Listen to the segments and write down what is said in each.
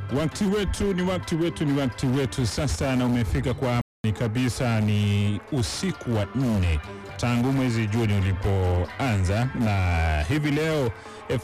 Wakati wetu ni wakati wetu ni wakati wetu sasa, na umefika kwa ni kabisa, ni usiku wa nne tangu mwezi Juni ulipoanza, na hivi leo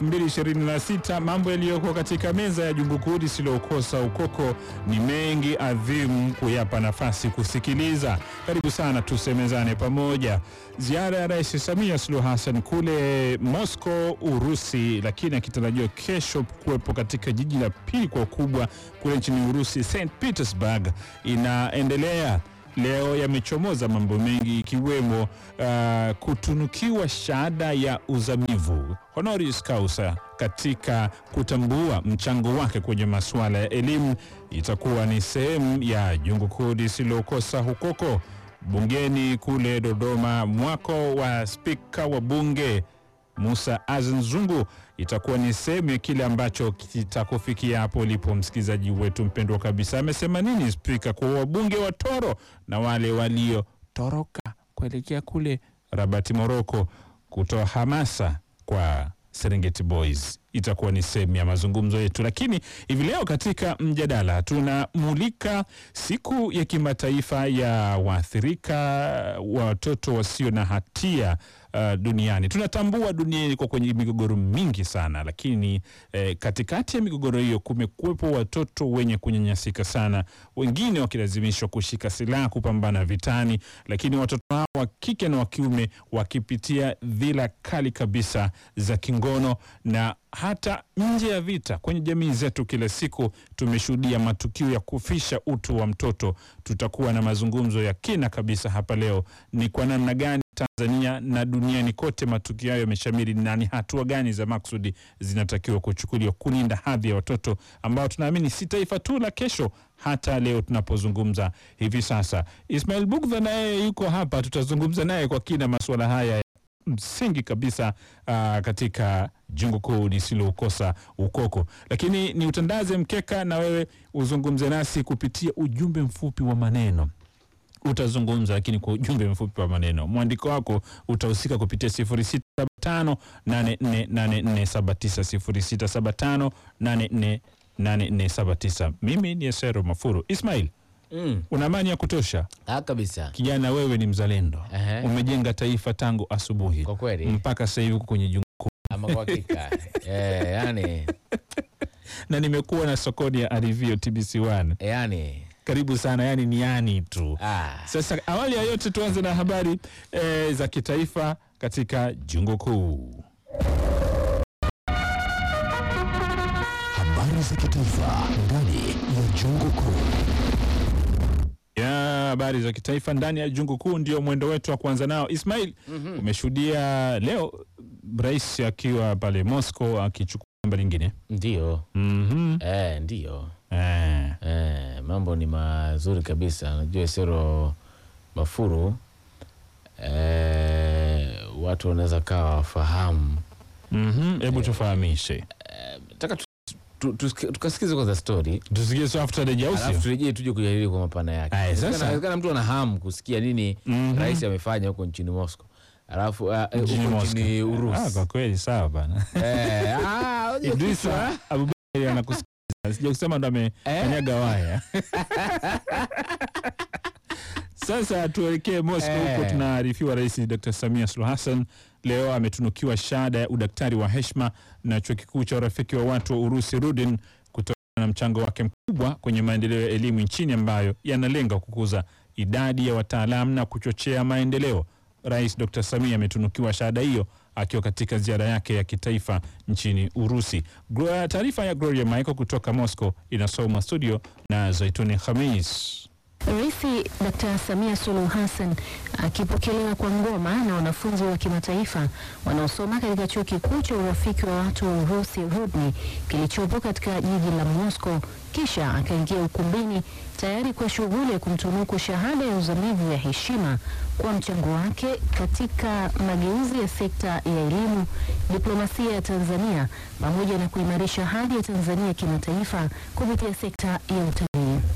2026 mambo yaliyoko katika meza ya jungu kuu lisilokosa ukoko ni mengi adhimu kuyapa nafasi kusikiliza. Karibu sana, tusemezane pamoja. Ziara ya Rais Samia Suluhu Hassan kule Moscow, Urusi, lakini akitarajiwa kesho kuwepo katika jiji la pili kwa ukubwa kule nchini Urusi, St Petersburg, inaendelea. Leo yamechomoza mambo mengi ikiwemo uh, kutunukiwa shahada ya uzamivu honoris causa katika kutambua mchango wake kwenye masuala ya elimu. Itakuwa ni sehemu ya jungu kuu lisilokosa hukoko bungeni kule Dodoma. Mwako wa spika wa bunge Musa Azan Zungu itakuwa ni sehemu ya kile ambacho kitakufikia hapo ulipo, msikilizaji wetu mpendwa kabisa. Amesema nini spika kwa wabunge wa Toro na wale waliotoroka kuelekea kule Rabati, Moroko, kutoa hamasa kwa Serengeti Boys itakuwa ni sehemu ya mazungumzo yetu, lakini hivi leo katika mjadala tunamulika siku ya kimataifa ya waathirika wa watoto wasio na hatia uh, duniani. Tunatambua dunia iko kwenye migogoro mingi sana, lakini eh, katikati ya migogoro hiyo kumekuwepo watoto wenye kunyanyasika sana, wengine wakilazimishwa kushika silaha kupambana vitani, lakini watoto hao wa kike na wa kiume wakipitia dhila kali kabisa za kingono na hata nje ya vita kwenye jamii zetu, kila siku tumeshuhudia matukio ya kufisha utu wa mtoto. Tutakuwa na mazungumzo ya kina kabisa hapa leo, ni kwa namna gani Tanzania na duniani kote matukio hayo yameshamiri, na ni hatua gani za maksudi zinatakiwa kuchukuliwa kulinda hadhi ya watoto ambao tunaamini si taifa tu la kesho, hata leo tunapozungumza hivi sasa. Ismail Bugdha naye yuko hapa, tutazungumza naye kwa kina masuala haya msingi kabisa uh, katika jungu kuu lisilokosa ukoko, lakini ni utandaze mkeka na wewe uzungumze nasi kupitia ujumbe mfupi wa maneno. Utazungumza lakini kwa ujumbe mfupi wa maneno, mwandiko wako utahusika kupitia 0675848479 0675848479. Mimi ni Esero Mafuru. Ismail, Mm. una amani ya kutosha Ah, kabisa kijana, wewe ni mzalendo Ehe. umejenga taifa tangu asubuhi kwa kweli mpaka sasa hivi uko kwenye jungu kuu, ama kwa hakika eh, yani na nimekuwa na sokoni ya Arivio TBC1. yani Karibu sana, yani ni yani tu. ah, Sasa awali ya yote tuanze na habari eh, za kitaifa katika jungu kuu. Habari za kitaifa ndani ya jungu kuu. ya habari za kitaifa ndani ya jungu kuu ndio mwendo wetu wa kuanza nao. Ismail, umeshuhudia leo rais akiwa pale Moscow akichukua namba lingine. ndio Mhm. eh, ndio Eh. eh, mambo ni mazuri kabisa. Najua Sero Mafuru eh, watu wanaweza kawa wafahamu. Mhm. Hebu tufahamishe, Nataka tu- tu- tusikie- tukasikize kwanza story tusikie so after the jausi. alafu turejee tuje kujadili kwa mapana yake. Aya, sasa. Inawezekana- inawezekana mtu ana hamu kusikia nini Mhm. rais amefanya huko nchini Moscow alafu ah, eh, Nchini huko Moscow. nchini Ah, Urusi kwa kweli sawa bana. Eh, ah, unajua Idrisa kichwa. Abubakar anakusikiliza. Sija kusema ndo amekanyaga waya. Sasa tuelekee Moscow Eh. huko tunaarifiwa Rais Dr. Samia Suluhu Hassan leo ametunukiwa shahada ya udaktari wa heshima na Chuo Kikuu cha Urafiki wa Watu wa Urusi Rudin kutokana na mchango wake mkubwa kwenye maendeleo ya elimu nchini ambayo yanalenga kukuza idadi ya wataalamu na kuchochea maendeleo. Rais Dr. Samia ametunukiwa shahada hiyo akiwa katika ziara yake ya kitaifa nchini Urusi. Glo- Taarifa ya Gloria Michael kutoka Moscow inasomwa studio na Zaituni Khamis. Rais Dr. Samia Suluhu Hassan akipokelewa kwa ngoma na wanafunzi wa kimataifa wanaosoma katika chuo kikuu cha urafiki wa watu wa Urusi Rudni kilichopo katika jiji la Moscow, kisha akaingia ukumbini tayari kwa shughuli ya kumtunuku shahada ya uzamivu ya heshima kwa mchango wake katika mageuzi ya sekta ya elimu, diplomasia ya Tanzania pamoja na kuimarisha hadhi ya Tanzania kimataifa kupitia sekta ya utalii.